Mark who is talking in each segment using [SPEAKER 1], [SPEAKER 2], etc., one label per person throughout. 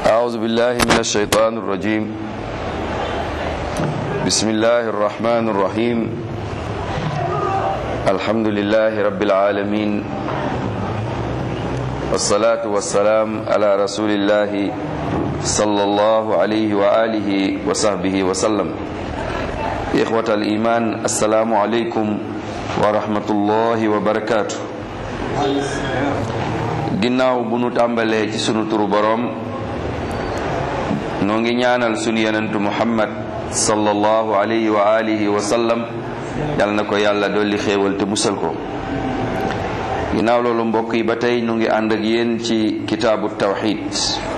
[SPEAKER 1] أعوذ بالله من الشيطان الرجيم بسم الله الرحمن الرحيم الحمد لله رب العالمين والصلاة والسلام على رسول الله صلى الله عليه وآله وصحبه وسلم إخوة الإيمان السلام عليكم ورحمة الله وبركاته ginnaaw bu nu tàmbalee ci sunu turu boroom noo ngi ñaanal sunu yenentu muhammad sallallahu alayhi wa alihi wa sallam yal na ko yàlla dolli xéewal te musal ko ginnaaw loolu mbokk yi ba tey nu ngi ànd ak yéen ci kitaabu tawxid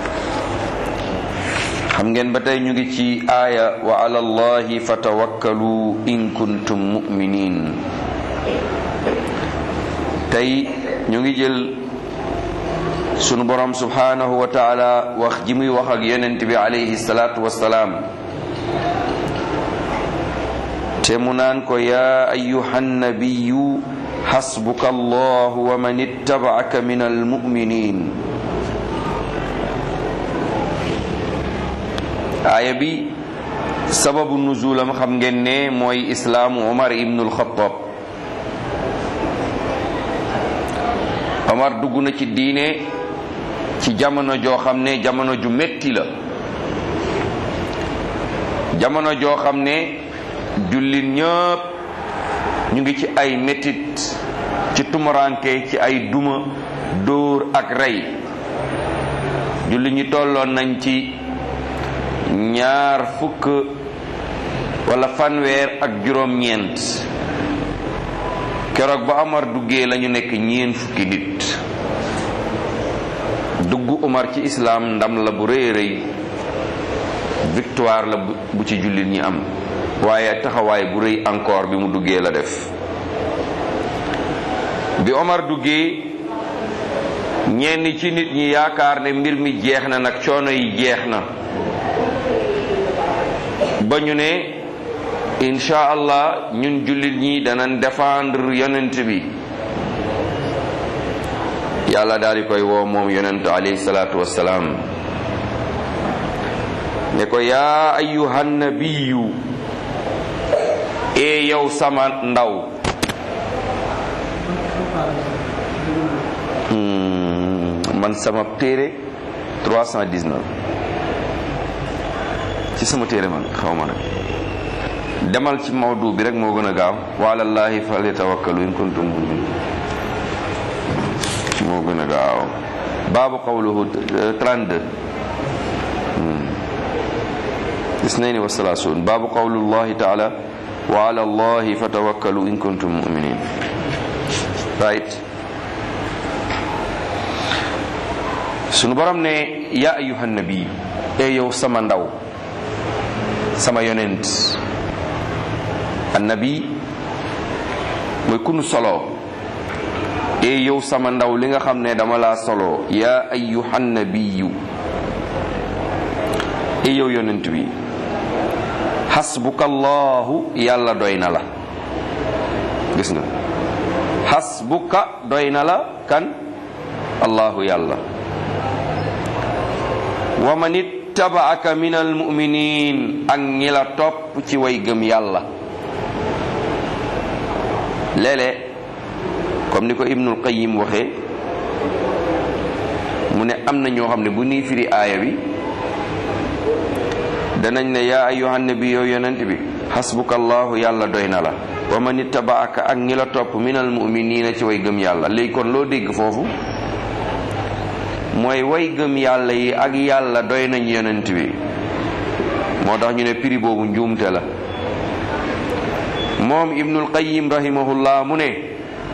[SPEAKER 1] xam ngeen ba tey ñu ngi ci aaya wa ala allahi fatawakkalu in kuntum muminin tey ñu ngi jël sunu borom subhanahu wa taala wax ji muy wax ak yonent bi alayhi salaatu wassalaam te mu naan ko yaa ayuha nabiyu xasbuka allahu wa man ittabaaka min almuminin aaya bi sababu nuzulam xam ngeen ne mooy islaamu omar ibnu alxataab omar dugg na ci diine ci jamono joo xam ne jamono ju metti la jamono joo xam ne jullit ñëpp ñu ngi ci ay mettit ci tumuranke ci ay duma dóor ak rey jullit ñi tolloon nañ ci ñaar fukk wala fanweer ak juróom-ñeent keroog ba Omar duggee lañu nekk ñeen fukki nit dugg Umar ci islaam ndam la bu rëy rëy victoire la bu ci jullit ñi am waaye taxawaay bu rëy encore bi mu duggee la def bi Omar duggee ñenn ci nit ñi yaakaar ne mbir mi jeex na nag coono yi jeex na ba ñu ne incha allah ñun jullit ñi danañ défendre yonent bi yàlla daal di koy woo moom yonent alayhi salaatu wassalaam ne ko yaa ayyuhan nabiyu e yow sama ndaw man sama téere 319 ci sama téere man xaw ma nag demal ci mawdu bi rek moo gën a gaaw wa alallahi falyatawakkalu in kuntum mu'minin moo gën a gaaw baabu qawluhu 32 isnaini wa salaasun baabu qawlullahi taala wa ala allahi fatawakkalu in kuntum muminin right sunu borom ne ya ayuha nabi e yow sama ndaw sama yonent annabi mooy kunu solo e yow sama ndaw li nga xam ne dama laa solo yaa ayyuhan nabiyyu e yow yonent bi xasbuka allahu yàlla doy na la gis nga xasbuka doy na la kan allahu yàlla wa man ittabaaka min almuminin ak ñi la topp ci way gëm yàlla léeg-léeg comme ni ko ibnul qayim waxee mu ne am na ñoo xam ne bu nii firi aaya bi danañ ne yaa ayyuhan nabi yow yonent bi xasbuka allahu yàlla doy na la wa man ittabaaka ak ñi la topp minal muminina ci way gëm yàlla léegi kon loo dégg foofu mooy way gëm yàlla yi ak yàlla doy nañ yonent bi moo tax ñu ne firi boobu njuumte la moom ibnul qayim rahimahullah mu ne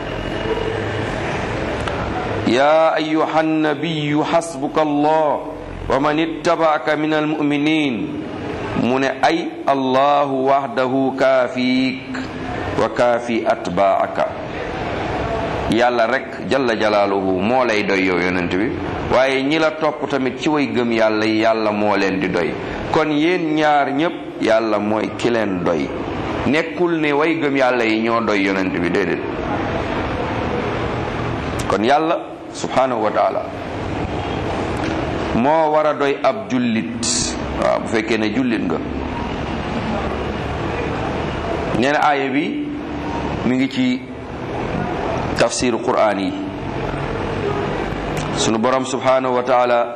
[SPEAKER 1] yaa ayuha nabiyu xasbuka allah wa man ittabaaka min almuminin mu ne ay allahu waxdahu kaafiik wa kaafi atbaaka yàlla rek jalla jalaaluhu moo lay doy yow yonent bi waaye ñi la topp tamit ci way gëm yàlla yi yàlla moo leen di doy kon yéen ñaar ñépp yàlla mooy ki leen doy nekkul ne way gëm yàlla yi ñoo doy yonent bi déedéet kon yàlla subhanahu wa taala moo war a doy ab jullit waaw bu fekkee ne jullit nga nee na aaya bi mi ngi ci tafsiru quraan yi sunu borom subhanahu wa taala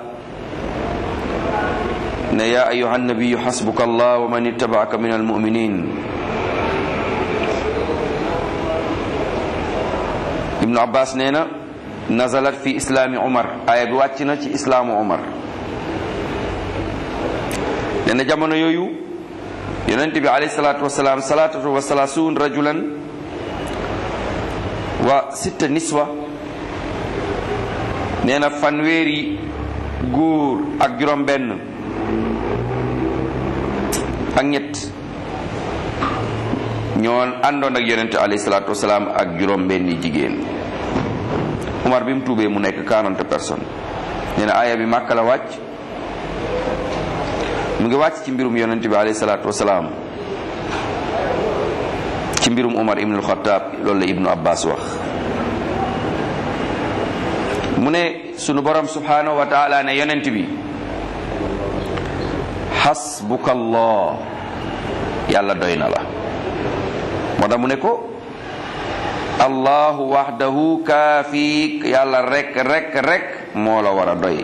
[SPEAKER 1] ne yaa ayuha nabiyu xasbuka allah wa man ittabaaka min almuminin ibnu abbas nee na nazalat fi islaami umar aaya bi wàcc na ci islaamu umar nee na jamono yooyu yonent bi alayhi salaatu wasalaam salaatatu wa salaasuun rajulan wa sitta niswa nee na fanweeri góor ak juróom benn ak ñett ñoo àndoon ak yonent alayhi salaatu wasalaam ak juróom benni jigéen Umar bi mu tuubee mu nekk 40 personnes nee na aaya bi Màkka la wàcc mu ngi wàcc ci mbirum yonent bi alayhi salaatu wasalaam ci mbirum Umar ibnul Xattaab loolu la Ibnu Abbas wax mu ne sunu borom subhanahu wa taala ne yonent bi xasbukallah yàlla doy na la moo tax mu ne ko allahu waxdahu kaafiik yàlla rek rek rek moo la war a doy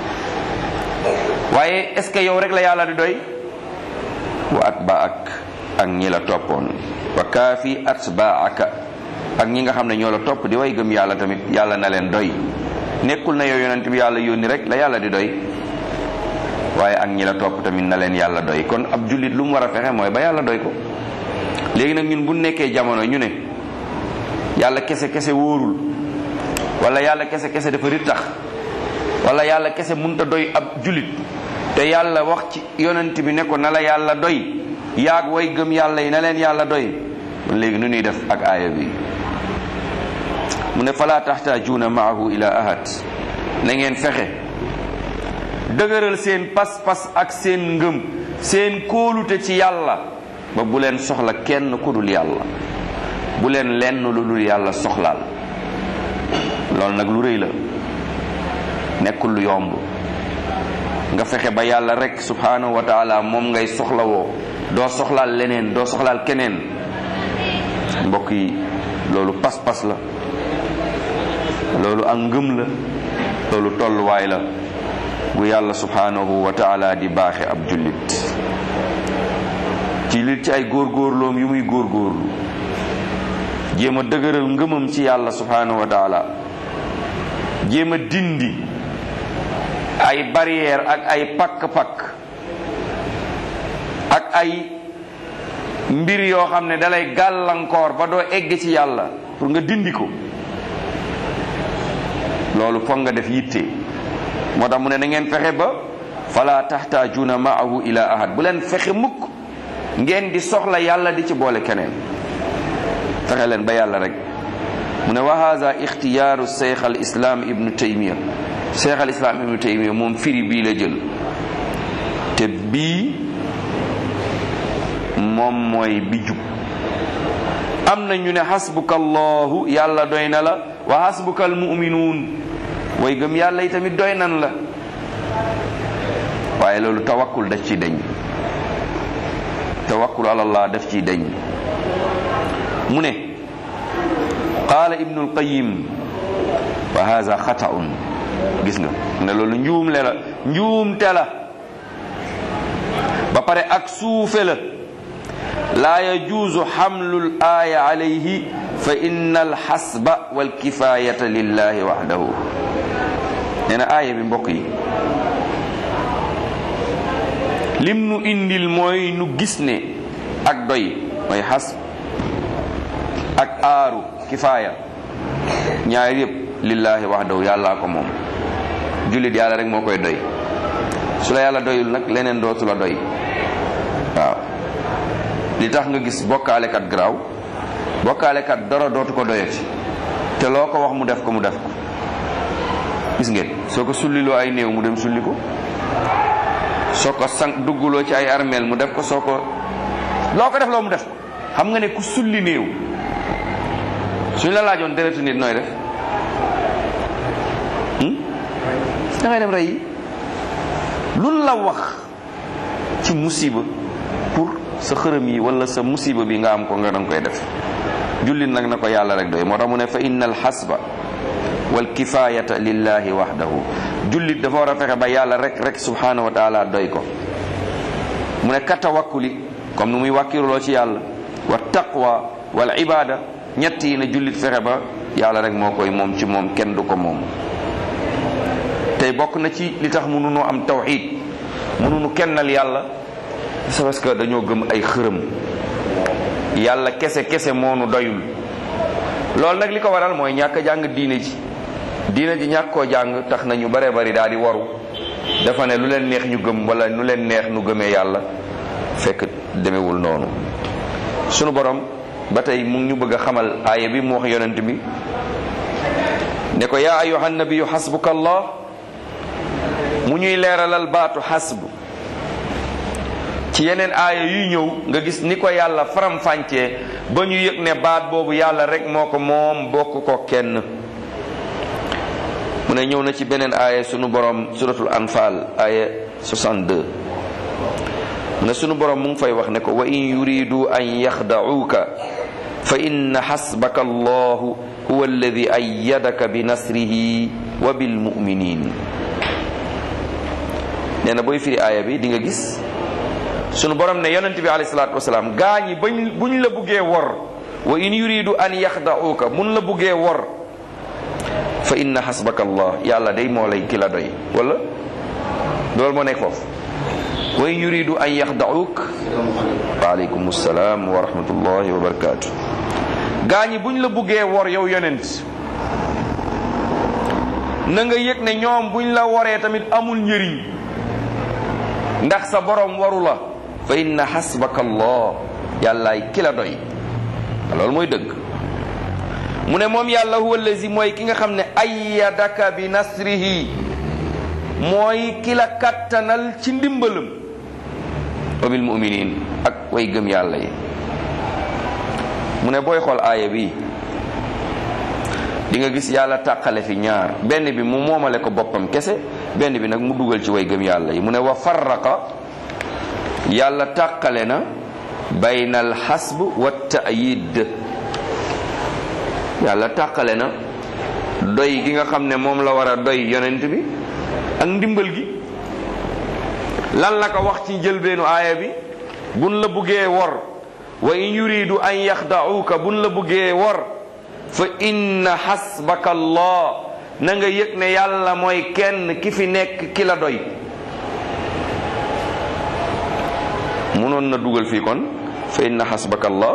[SPEAKER 1] waaye est ce que yow rek la yàlla di doy wa atbaak ak ñi la toppoon wa kaafi atbaaka ak ñi nga xam ne ñoo la topp di way gëm yàlla tamit yàlla na leen doy nekkul na yow yonent bi yàlla yónni rek la yàlla di doy waaye ak ñi la topp tamit na leen yàlla doy kon ab jullit lu mu war a fexe mooy ba yàlla doy ko léegi nag ñun bu nekkee jamono ñu ne yàlla kese kese wóorul wala yàlla kese kese dafa rittax wala yàlla kese munta doy ab jullit te yàlla wax ci yonent bi ne ko na la yàlla doy yaag way gëm yàlla yi na leen yàlla doy kon léegi nu ñuy def ak aaya bi mu ne fala taxtaajuuna maahu ila ahad na ngeen fexe dëgëral seen pas-pas ak seen ngëm seen kóolute ci yàlla ba bu leen soxla kenn ku dul yàlla bu leen lenn lu dul yàlla soxlaal loolu nag lu rëy la nekkul lu yomb nga fexe ba yàlla rek subhanahu wa taala moom ngay soxlawoo doo soxlaal leneen doo soxlaal keneen mbokk yi loolu pas-pas la loolu ak ngëm la loolu tolluwaay la gu yàlla subhanahu wa taala di baaxe ab jullit ci li ci ay góorgóorloom yu muy góorgóorlu jéem a dëgëral ngëmam ci yàlla subhanahu wa taala jéem a dindi ay barrière ak ay pakk-pakk ak ay mbir yoo xam ne dalay gàllankoor ba doo egg ci yàlla pour nga dindi ko loolu foog nga def yitte moo tax mu ne na ngeen fexe ba fala taxtaajuuna maahu ila ahad bu leen fexe mukk ngeen di soxla yàlla di ci boole keneen fexe leen ba yàlla rek mu ne wa hada ixtiyaaru cheikh al islam ibnu taymiya cheikh al islam ibnu taymiya moom firi bii la jël te bii moom mooy bi jub am na ñu ne xasbuka allahu yàlla doy na la wa xasbuka al muminuun way gëm yàlla yi tamit doy nan la waaye loolu tawakkul daf ci deñ tawakkul alallah daf ciy deñ mu ne qaala ibnu alqayim wa hada xataun gis nga ne loolu njuumle la njuumte la ba pare ak suufe la laa yajuuzu xamlu laaya alayhi fa inna alxasba walkifayata lillahi waxdahu nee na aaya bi mbokk yi lim nu indil mooy nu gis ne ak doy mooy xas ak aaru kifaaya ñaar yëpp lillahi waxdahu yàllaa ko moom jullit yàlla rek moo koy doy su la yàlla doyul nag leneen dootu la doy waaw li tax nga gis bokkaalekat garaaw bokkaalekat dara dootu ko doyati te loo ko wax mu def ko mu def ko gis ngeen soo ko sulliloo ay néew mu dem sulli ko soo ko sang dugguloo ci ay armeel mu def ko soo ko loo ko def loo mu def ko xam nga ne ku sulli néew suñ la laajoon deretu nit nooy def da ngay dem rey yi luñ la wax ci musiba pour sa xërëm yi wala sa musiba bi nga am ko nga danga koy def jullit nag na ko yàlla rek doy moo tax mu ne fa inna al xasba wal kifayata lillahi wahdahu jullit dafa war a fexe ba yàlla rek rek subhanahu wa taala doy ko mu ne ka tawakkuli comme nu muy wàkkiruloo ci yàlla wa taqwa wal ibada ñett yi ne jullit fexe ba yàlla rek moo koy moom ci moom kenn du ko moom tey bokk na ci li tax mënunoo am tawxid mënunu kennal yàlla c'est parce que dañoo gëm ay xërëm yàlla kese kese moonu doyul loolu nag li ko waral mooy ñàkk a jàng diine ji diine ji ñàkk koo jàng tax na ñu bare bari daal di waru dafa ne lu leen neex ñu gëm wala lu leen neex nu gëmee yàlla fekk demewul noonu sunu borom ba tey mu ngi ñu bëgg a xamal aaya bi mu wax yonent bi ne ko yaa ayuha nabiyu xasbuka allah mu ñuy leeralal baatu xasbu ci yeneen aaya yuy ñëw nga gis ni ko yàlla faram-fàccee ba ñu yëg ne baat boobu yàlla rek moo ko moom bokk ko kenn mu ne ñëw na ci beneen aaya sunu borom suratul anfal aaya 62 mu ne sunu borom mu ngi fay wax ne ko wa in yuridu an yaxda'uuka fa inna xasbaka allahu huwa alladi ayyadaka bi nasrihi wa bil muminin nee na booy firi aaya bi di nga gis sunu borom ne yonent bi alayhi salaatu wasalaam gaa ñi bañ buñ la buggee wor wa in yuridu an yaxda'uuka mun la buggee wor fa inna xasbaka allah yàlla day moo lay ki la doy wala loolu moo nekk foofu wa in yuridu an yaxda'uuk waaleykum salaam wa rahmatullahi wa barakaatu gaa ñi buñ la buggee wor yow yonent na nga yëg ne ñoom buñ la woree tamit amul njëriñ ndax sa borom waru la fa inna xasbaka allah yàllaay ki la doy loolu mooy dëgg mu ne moom yàlla huwa allazi mooy ki nga xam ne ayyadaka bi nasrihi mooy ki la kattanal ci ndimbalam wa bil muminin ak way gëm yàlla yi mu ne booy xool aaya bi di nga gis yàlla tàqale fi ñaar benn bi mu moomale ko boppam kese benn bi nag mu dugal ci way gëm yàlla yi mu ne wa farraqa yàlla tàqale na bayna al xasb wa ta'yid yàlla tàqale na doy gi nga xam ne moom la war a doy yonent bi ak ndimbal gi lan la ko wax ci njëlbeenu aaya bi buñ la buggee wor wa in yuridu an yaxda'uuka buñ la buggee wor fa inna xasbaka allah na nga yëg ne yàlla mooy kenn ki fi nekk ki la doy munoon na dugal fii kon fa inna xasbaka allah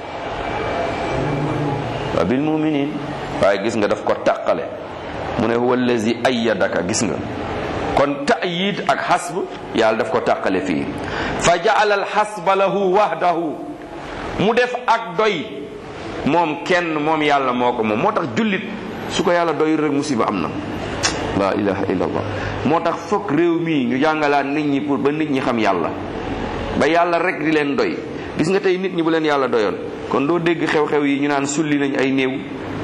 [SPEAKER 1] wa bil muminin waaye gis nga daf ko tàqale mu ne huwa allazi ayyadaka gis nga kon ta'yid ak xasb yàlla daf ko tàqale fii fa ja'ala al xasba lahu wahdahu mu def ak doy moom kenn moom yàlla moo ko moom moo tax jullit su ko yàlla doyul rek musiba am na la ilaha illallah moo tax fokk réew mii ñu jàngalaat nit ñi pour ba nit ñi xam yàlla ba yàlla rek di leen doy gis nga tey nit ñi bu leen yàlla doyoon kon doo dégg xew-xew yi ñu naan sulli nañ ay néew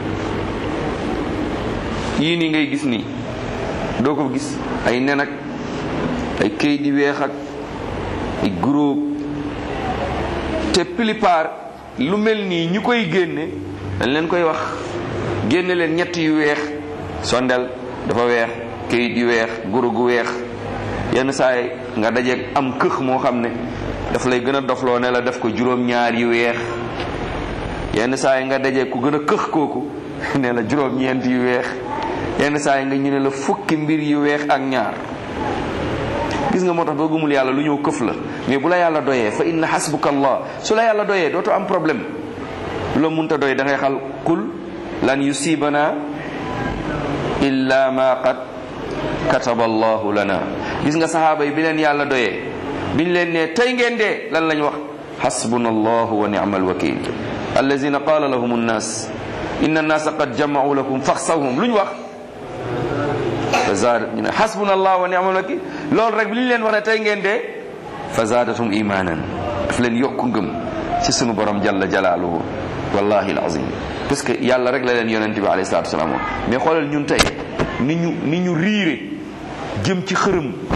[SPEAKER 1] yii nii ngay gis nii doo ko gis ay nen ak ay këyit di weex ak ay groupe te plupart lu mel nii ñu koy génne dañ leen koy wax génne leen ñett yu weex sondel dafa weex këyit yu weex guru gu weex yenn saay nga dajeeg am këx moo xam ne daf lay gën a dofloo ne la def ko juróom-ñaar yu weex yenn saay nga dajeeg ku gën a këx kooku ne la juróom-ñeent yu weex yenn saay nga ñu ne la fukki mbir yu weex ak ñaar gis nga moo tax boo gëmul yàlla lu ñëw këf la mais bu la yàlla doyee fa inna hasbuka allah su la yàlla doyee dootoo am problème lu la munta doy da ngay xal kul lan yusibana illa ma qad kataba allahu lana gis nga sahaaba yi bi leen yàlla doyee biñ leen ne tey ngeen dee lan lañ wax hasbuna allahu wa ni'mal wakil allazina qala lahum annas inna annasa qad jama'u lakum faxsawhum luñ wax fa zaadat ñu ne hasbuna allah wa ni'mal wakil loolu rek bi li ñu leen wax ne tey ngeen dee fa zaadatum imanan daf leen yokku ngëm ci sunu borom jalla jalaaluhu wallahi alazim parce que yàlla rek la leen yonent bi alayhi salatu wasalaam mais xoolal ñun tey ni ñu ni ñu riire jëm ci xërëm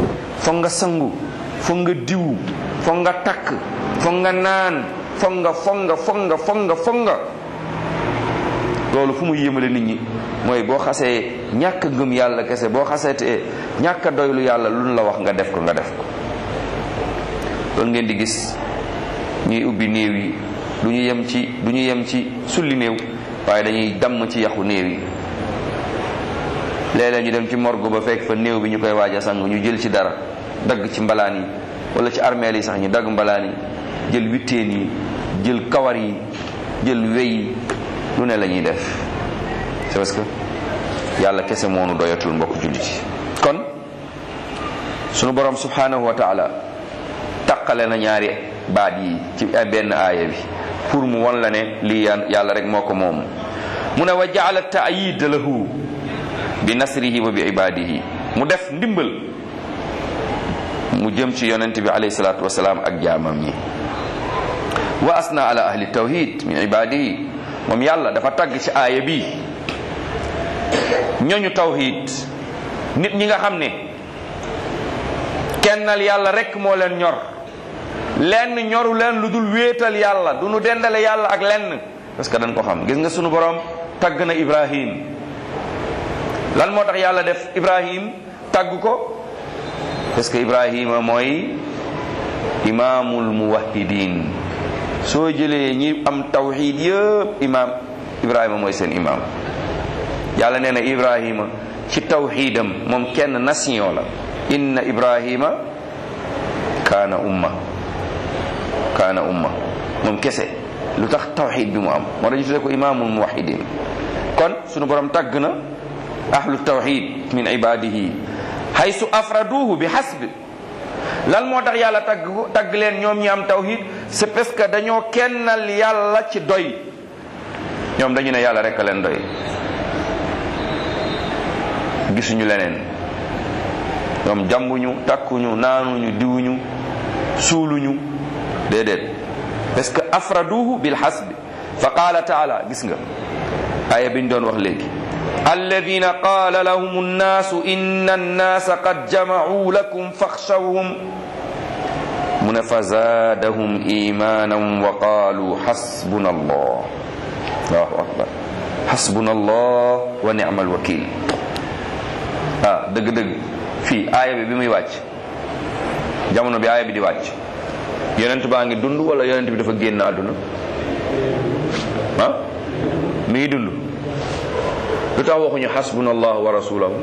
[SPEAKER 1] foog nga sangu foog nga diw foog nga takk foog nga naan foog nga foog nga foog nga foog nga foog nga loolu fu mu yéemale nit ñi mooy boo xasee ñàkk ngëm yàlla kese boo xasee te ñàkk doylu yàlla lu ñu la wax nga def ko nga def ko loolu ngeen di gis ñuy ubbi néew yi du ñu yem ci du ñu yem ci sulli néew waaye dañuy damm ci yaxu néew yi léeg-léeg ñu dem ci morgue ba fekk fa néew bi ñu koy waaj a sang ñu jël ci dara dagg ci mbalaan yi wala ci armeel yi sax ñu dagg mbalaan yi jël witteen yi jël kawar yi jël wey yi lu ne la ñuy def c'est parce que yàlla kese moonu doyatul mbokk jullit yi kon sunu borom subhanahu wa taala taqale na ñaari baat yi ci benn aaya bi pour mu won la ne lii yàlla rek moo ko moom mu ne wa jaala taayid lahu bi nasrihi wa bi ibadihi mu def ndimbal mu jëm ci yonent bi alayhi salatu wasalaam ak jaamam ñi wa asna ala ahli tawhid min ibadihi moom yàlla dafa tagg ci aaya bi ñooñu tawhid nit ñi nga xam ne kennal yàlla rek moo leen ñor lenn ñoru leen lu dul wéetal yàlla du nu dendale yàlla ak lenn parce que dañ ko xam gis nga sunu borom tagg na ibrahim lan moo tax yàlla def ibrahim tagg ko parce que ibrahima mooy imaamul muwahidin soo jëlee ñi am tawxid yëpp imaam ibrahima mooy seen imaam yàlla nee na ibrahima ci tawxidam moom kenn nation la inna ibrahima kaana umma kaana umma moom kese lu tax tawxid bi mu am moo dañu tuddee ko imaamul muwahidin kon sunu borom tagg na ahlu tawxid min ibadihi haysu afraduhu bi hasbi lan moo tax yàlla tagg ko tagg leen ñoom ñi am tawhid c'est parce que dañoo kennal yàlla ci doy ñoom dañu ne yàlla rek a leen doy gisuñu leneen ñoom jàmbuñu takkuñu naanuñu diwuñu suuluñu déedéet parce que afraduhu bil hasbi fa qaala taala gis nga aaya biñ doon wax léegi alladina qaala lahum annaasu inna annaasa qad jamacuu lakum faxshawhum mu ne fa zaadahum imanan wa qaalu xasbuna allah allahu akbar xasbuna allah wa nicma alwakil ah dëgg-dëgg fii aaya bi bi muy wàcc jamono bi aaya bi di wàcc yonent baa ngi dund wala yonent bi dafa génn àdduna ah mi ngi dund lu tax waxuñu xasbuna allah wa rasulahu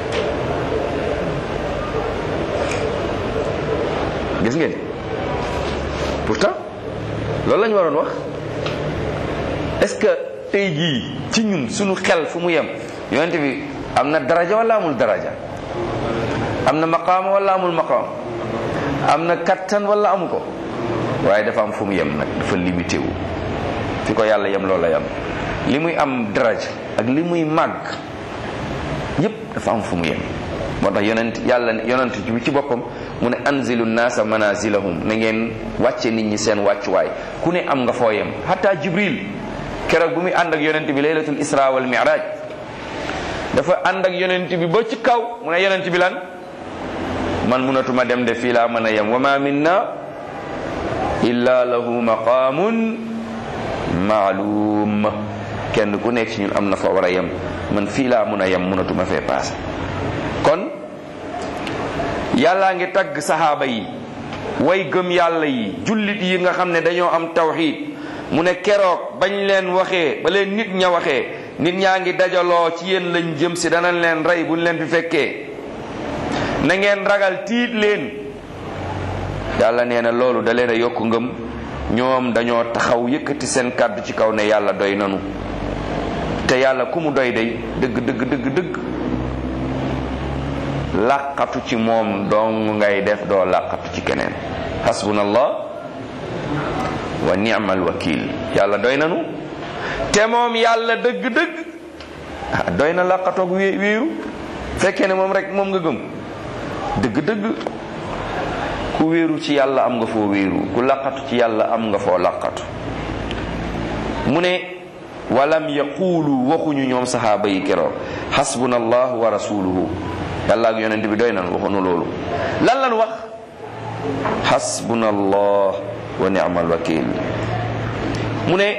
[SPEAKER 1] gis ngeen pourtant loolu la ñu waroon wax est-ce que tey jii ci ñun suñu xel fu mu yem yonent bi am na daraja wala amul daraja am na maqaama wala amul maqaam am na kattan wala amu ko waaye dafa am fu mu yem nag dafa limité wu fi ko yàlla yem loola yem li muy am daraja ak li muy màgg yépp dafa am fu mu yem moo tax yonent yàlla yonent bi ci boppam mu ne anzilu naasa manazilahum na ngeen wàcce nit ñi seen wàccuwaay ku ne am nga foo yem hatta jibril keroog bu muy ànd ak yonent bi laylatul isra wal mi'raj dafa ànd ak yonent bi ba ci kaw mu ne yonent bi lan man munatuma dem de fii laa mën a yem wa ma minna illa lahu maqamun maalum kenn ku nekk ci ñun am na fa war a yem man fii laa mun a yem munatuma fee paase kon yàllaa ngi tagg saxaaba yi way gëm yàlla yi jullit yi nga xam ne dañoo am tawxiid mu ne keroog bañ leen waxee ba leen nit ña waxee nit ñaa ngi dajaloo ci yéen lañ jëm si danañ leen rey buñ leen fi fekkee na ngeen ragal tiit leen yàlla nee na loolu da leen a yokk ngëm ñoom dañoo taxaw yëkkati seen kàddu ci kaw ne yàlla doy nanu te yàlla ku mu doy day dëgg dëgg dëgg dëgg làqatu ci moom dong ngay def doo làqatu ci keneen hasbunallah wa ni'mal wakil yàlla doy nanu te moom yàlla dëgg-dëgg ah doy na làqatoog wé wéeru fekkee ne moom rek moom nga gëm dëgg-dëgg ku wéeru ci yàlla am nga foo wéeru ku làqatu ci yàlla am nga foo làqatu mu ne walam yaqulu waxuñu ñoom saxaaba yi keroog xasbuna allah wa rasuluhu yàlla ak yonent bi doy nan waxunu loolu lan lan wax xasbuna allah wa ni'mal wakil mu ne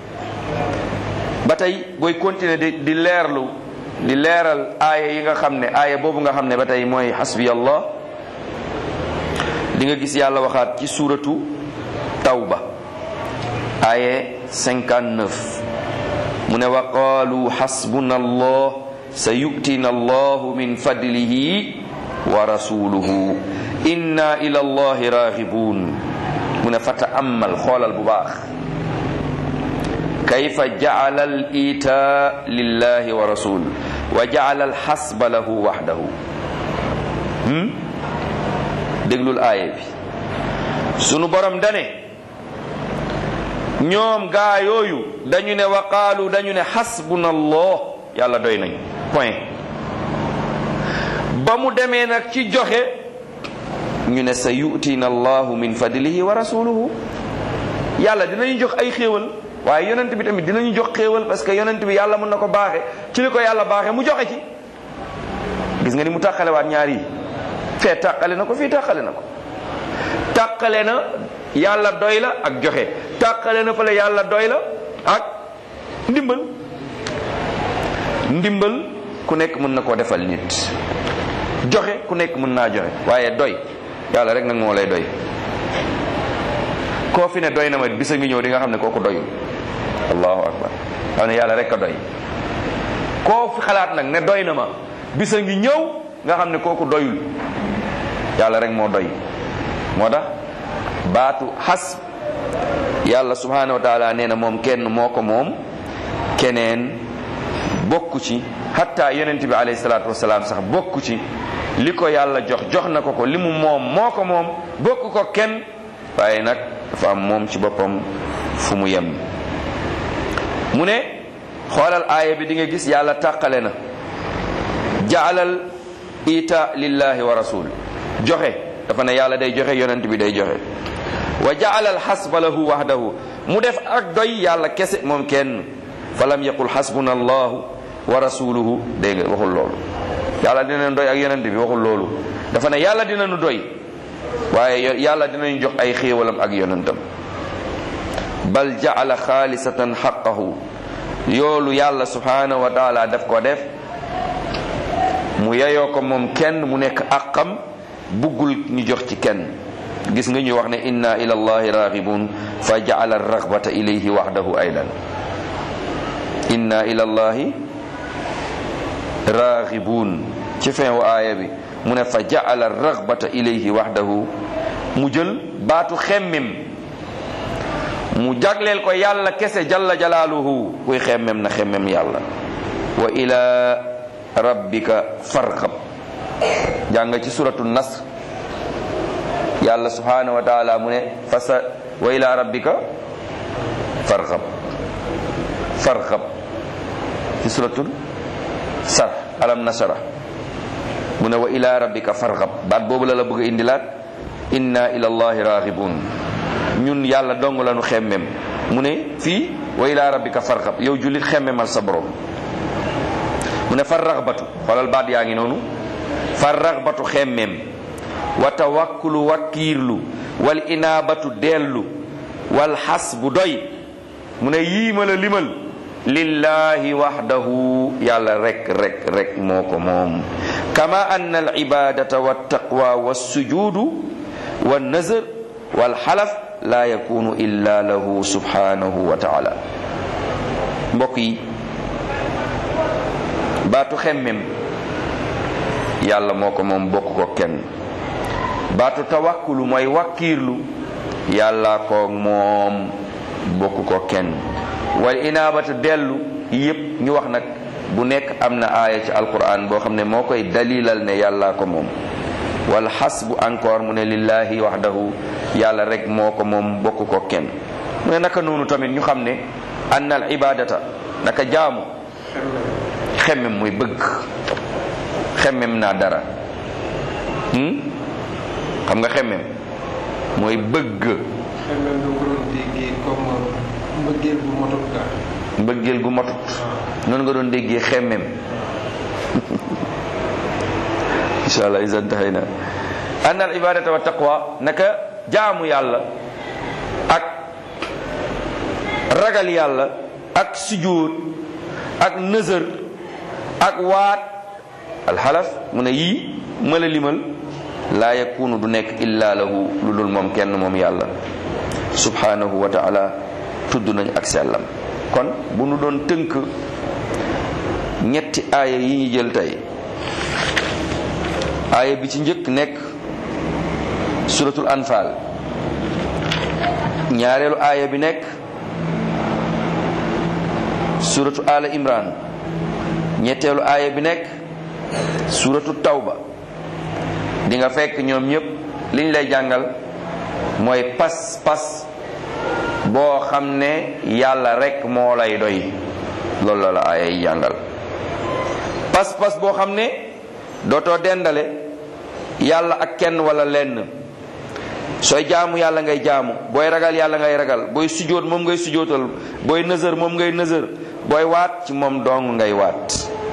[SPEAKER 1] ba tey booy continuer di di leerlu di leeral aaya yi nga xam ne aaya boobu nga xam ne ba tey mooy xasbi allah di nga gis yàlla waxaat ci suuratu tawba aaye 59 mu ne wa qaalu xasbuna allah sa yu'tina allahu min fadlihi wa rasuluhu inna ila allahi raghibun mu ne fa ta'ammal xoolal bu baax kayfa ja'ala al ita lillahi wa rasul wa ja'ala al xasba lahu wahdahu déglul aaye bi sunu borom dane ñoom gaa yooyu dañu ne wa qaalu dañu ne xasbuna allah yàlla doy nañ point ba mu demee nag ci joxe ñu ne sa yu'tina allahu min fadlihi wa rasuluhu yàlla dinañu jox ay xéewal waaye yonent bi tamit dinañu jox xéewal parce que yonent bi yàlla mën na ko baaxe ci li ko yàlla baaxe mu joxe ci gis nga ni mu tàqale waat ñaar yi fee tàqale na ko fii tàqale na ko tàqale na yàlla doy la ak joxe tàqale na fële yàlla doy la ak ndimbal ndimbal ku nekk mën na koo defal nit joxe ku nekk mën naa joxe waaye doy yàlla rek nag moo lay doy koo fi ne doy na ma bisa ngi ñëw di nga xam ne kooku doyul allahu akbar xam ne yàlla rek a doy koo fi xalaat nag ne doy na ma bisa ngi ñëw nga xam ne kooku doyul yàlla rek moo doy moo tax baatu xas yàlla subhanahu wa taala nee na moom kenn moo ko moom keneen bokku ci hatta yonent bi alayhi salaatu wasalaam sax bokku ci li ko yàlla jox jox na ko ko li mu moom moo ko moom bokk ko kenn waaye nag dafa am moom ci boppam fu mu yem mu ne xoolal aaya bi di nga gis yàlla tàqale na jaalal ita lillahi wa rasul joxe dafa ne yàlla day joxe yonent bi day joxe wa jaalal xasba lahu wahdahu mu def ak doy yàlla kese moom kenn fa lam yaqul xasbuna allahu wa rasuluhu dégg nga waxul loolu yàlla dina doy ak yonent bi waxul loolu dafa ne yàlla dina nu doy waaye yàlla dinañu jox ay xéewalam ak yonentam bal jaala xaalisatan xaqahu yoolu yàlla subhanahu wa taala daf ko def mu yeyoo ko moom kenn mu nekk àqam buggul ñu jox ci kenn gis nga ñuy wax ne inna ila allahi raghibun fa jaala ragbata ilayhi wahdahu aydan inna ila allahi raghibun ci fin wu aaya bi mu ne fa jaala ragbata ilayhi wahdahu mu jël baatu xemmem mu jagleel ko yàlla kese jalla jalaaluhu kuy xemmem na xemmem yàlla wa ila rabbika farxab jàng ci suratu nasr yàlla subhanahu wa taala mu ne fasa wa ila rabbika farxab farxab ci suratul sar alam nasara mu ne wa ila rabbika farxab baat boobu la la bëgg a indilaat inna ila allahi raghibun ñun yàlla dong la nu xemmem mu ne fii wa ila rabbika farxab yow jullit xemmemal sa borom mu ne far raxbatu xoolal baat yaa ngi noonu far raxbatu xemmem wa tawakkulu wakkiirlu wal inaabatu dellu wal xas bu doy mu ne yii ma la limal lillahi waxdahu yàlla rek rek rek moo ko moom kama anna al ibadata wa taqwa wa sujudu wa nazar wal xalaf la yakunu illa lahu subhanahu wa taala mbokk yi baatu xemmem yàlla moo ko moom bokk ko kenn baatu tawakkulu mooy wakkiirlu yàlla ko moom bokk ko kenn wal inaabatu dellu yépp ñu wax nag bu nekk am na aaya ci alquran boo xam ne moo koy dalilal ne yàlla ko moom wal xasbu encore mu ne lillahi waxdahu yàlla rek moo ko moom bokk ko kenn mu ne naka noonu tamit ñu xam ne anna al ibadata naka jaamu xemmem muy bëgg xemmem naa dara xam nga xemmem mooy bëgg
[SPEAKER 2] xemmem du ko doon déggee comme mbëggeel bu motut ka
[SPEAKER 1] mbëggeel gu matut noonu nga doon déggee xemmem insha allah isan taxayna anna al ibadata wa taqwa naka jaamu yàlla ak ragal yàlla ak sujud ak nëzër ak waat alxalaf mu ne yii ma la limal laa yakunu du nekk illa lahu lu dul moom kenn moom yàlla subhanahu wa taala tudd nañ ak sellam kon bu nu doon tënk ñetti aaya yi ñu jël tey aaya bi ci njëkk nekk suratul anfal ñaareelu aaya bi nekk suratu ala imran ñetteelu aaya bi nekk suratu tawba di nga fekk ñoom ñëpp liñ lay jàngal mooy pas pas boo xam ne yàlla rek moo lay doy loolu la la aaya yi jàngal pas pas boo xam ne dootoo dendale yàlla ak kenn wala lenn sooy jaamu yàlla ngay jaamu booy ragal yàlla ngay ragal booy sujjóot moom ngay sujjóotal booy nësër moom ngay nësër booy waat ci moom dong ngay waat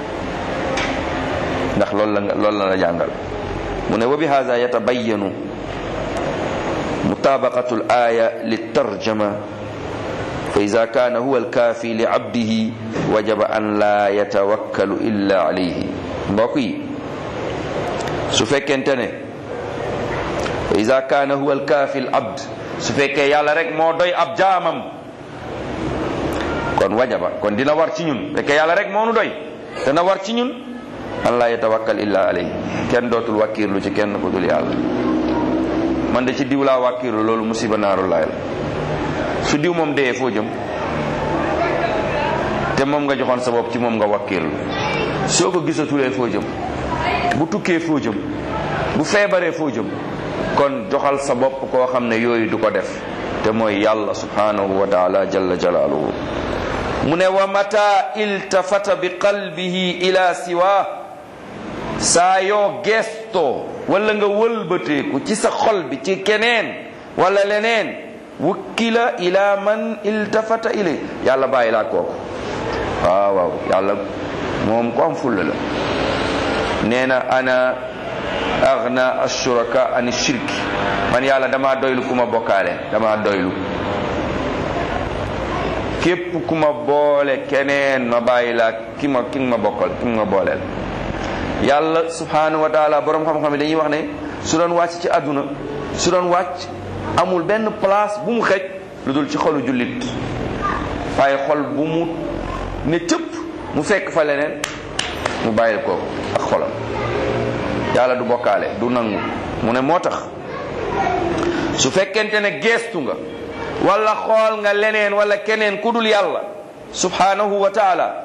[SPEAKER 1] ndax loolu la nga loolu la la jàngal mu ne wa bi hada yatabayanu mutabaqatu l aya litarjama fa ida kaana huwa alkaafi li abdihi wajaba an la yatawakkalu illa alayhi mbokk yi su fekkente ne fa ida kaana huwa alkaafi l abd su fekkee yàlla rek moo doy ab jaamam kon wajaba kon dina war ci ñun fekkee yàlla rek moo nu doy dana war ci ñun an laa yatawakkal illa alayhi kenn dootul wàkkiirlu ci kenn ku dul yàlla man de ci diw laa wàkkiirlu loolu musiba naaru laay la su diw moom dee foo jëm te moom nga joxoon sa bopp ci moom nga wàkkiirlu soo ko gisatulee foo jëm bu tukkee foo jëm bu feebaree foo jëm kon joxal sa bopp koo xam ne yooyu du ko def te mooy yàlla subhanahu wa taala jalla jalaaluhu mu ne wa mata iltafata bi qalbihi ila siwa saa yoo gestoo wala nga wëlbateeku ci sa xol bi ci keneen wala leneen wukkila ila man iltafata ilay yàlla bàyyi laa kooku waaw waaw yàlla moom ko am fulla la nee na ana agna ashuraka an shirki man yàlla dama doylu ku ma bokkaale dama doylu képp ku ma boole keneen ma bàyyi laa ki ma ki ma bokkal ki ma booleel yàlla subhanahu wa taala borom xam-xam yi dañuy wax ne su doon wàcc ci àdduna su doon wàcc amul benn place bu mu xëj lu dul ci xolu jullit waaye xol bu mu ne cëpp mu fekk fa leneen mu bàyyil ko ak xolam yàlla du bokkaale du nangu mu ne moo tax su fekkente ne geestu nga wala xool nga leneen wala keneen ku dul yàlla subhanahu wa taala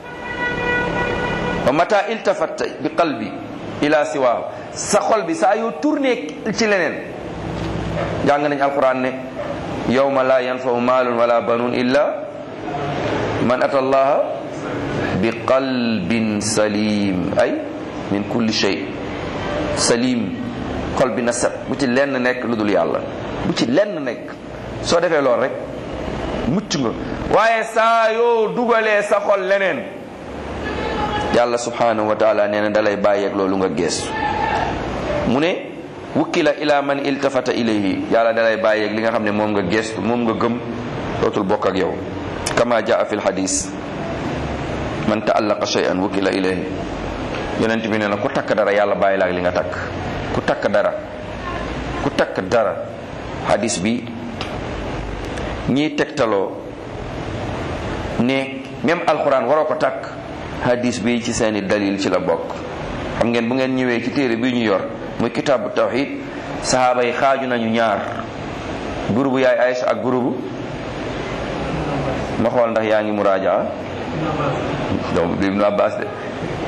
[SPEAKER 1] wa mata iltafat bi qalbi ila siwaahu sa xol bi saa yoo tourné ci leneen jàng nañ alquran ne yawma la yanfau maalun wala banun illa man ata allaha bi qalbin salim ay min kulli shay salim xol bi na set bu ci lenn nekk lu dul yàlla bu ci lenn nekk soo defee lool rek mucc nga waaye saa yoo dugalee sa xol leneen yàlla subhanahu wa taala nee na dalay bàyyeeg loolu nga geestu mu ne wukkila ila man iltafata ilayhi yàlla dalay bàyyeeg li nga xam ne moom nga geestu moom nga gëm dootul bokk ak yow kama jaa fi lxadis man taallaqa shay'an wukkila ilayhi yonent bi nee na ku takk dara yàlla bàyyi la ak li nga takk ku takk dara ku takk dara hadis bi ñiy tegtaloo ne même alxuraan waroo ko takk hadis bi ci seeni dalil ci la bokk xam ngeen bu ngeen ñëwee ci téere bi ñu yor muy kitaabu tawxid sahaaba yi xaaju nañu ñaar gurubu yaay Aïcha ak gurubu ma xool ndax yaa ngi muraajaa donc Ibnu Abbas de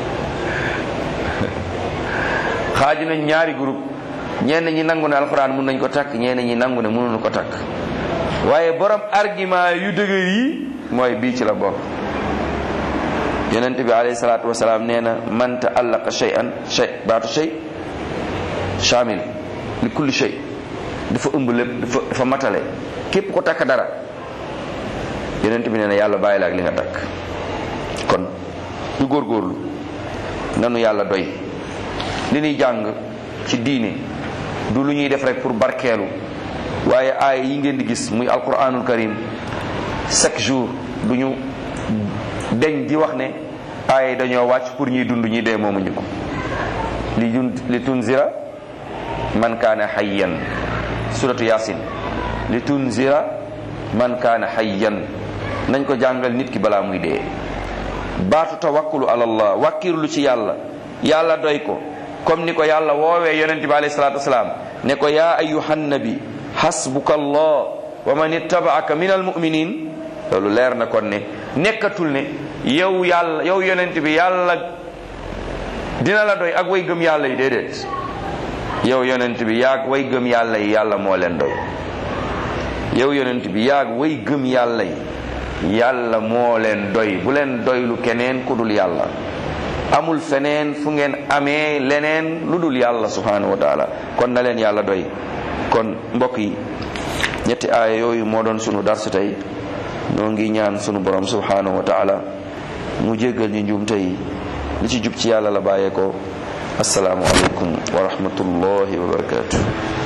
[SPEAKER 1] xaaju nañ ñaari groupe ñenn ñi nangu ne alxuraan mun nañ ko takk ñenn ñi nangu ne mënuñu ko takk waaye borom argument yu dëgër yi mooy bii ci la bokk yonent bi alayhi salaatu wasalaam nee na man taallaqa shay'an shay baatu shay shamil li kulli shay dafa ëmb lépp dafa dafa matale képp ko takk dara yonent bi nee na yàlla bàyyi la ak li nga takk kon ñu góorgóorlu nanu yàlla doy li ñuy jàng ci diine du lu ñuy def rek pour barkeelu waaye aaya yi ngeen di gis muy alquranul karim chaque jour du ñu deñ di wax ne aaya yi dañoo wàcc pour ñuy dund ñuy dee moomuñu ko li jun li tunzira man kaana hayyan suratu yasin li tunzira man kaana hayyan nañ ko jàngal nit ki balaa muy dee baatu tawakkulu ala allah wàkkirlu ci yàlla yàlla doy ko comme ni ko yàlla woowee yonente bi alayhi salatu wasalaam ne ko yaa ayuhan nabi hasbuka allah wa man ittabaaka min almuminin loolu leer na kon ne nekkatul ne yow yàlla yow yonent bi yàlla dina la doy ak way gëm yàlla yi déedéet yow yonent bi yaag way gëm yàlla yi yàlla moo leen doy yow yonent bi yaag way gëm yàlla yi yàlla moo leen doy bu leen doylu keneen ku dul yàlla amul feneen fu ngeen amee leneen lu dul yàlla subhanahu wa taala kon na leen yàlla doy kon mbokk yi ñetti aaya yooyu moo doon sunu darsu tey noo ngi ñaan sunu borom subhanahu wa taala mu jéggal ñu njuum tey li ci jub ci yàlla la bàyyee ko asalaamu aleykum wa rahmatullahi wa barakatuh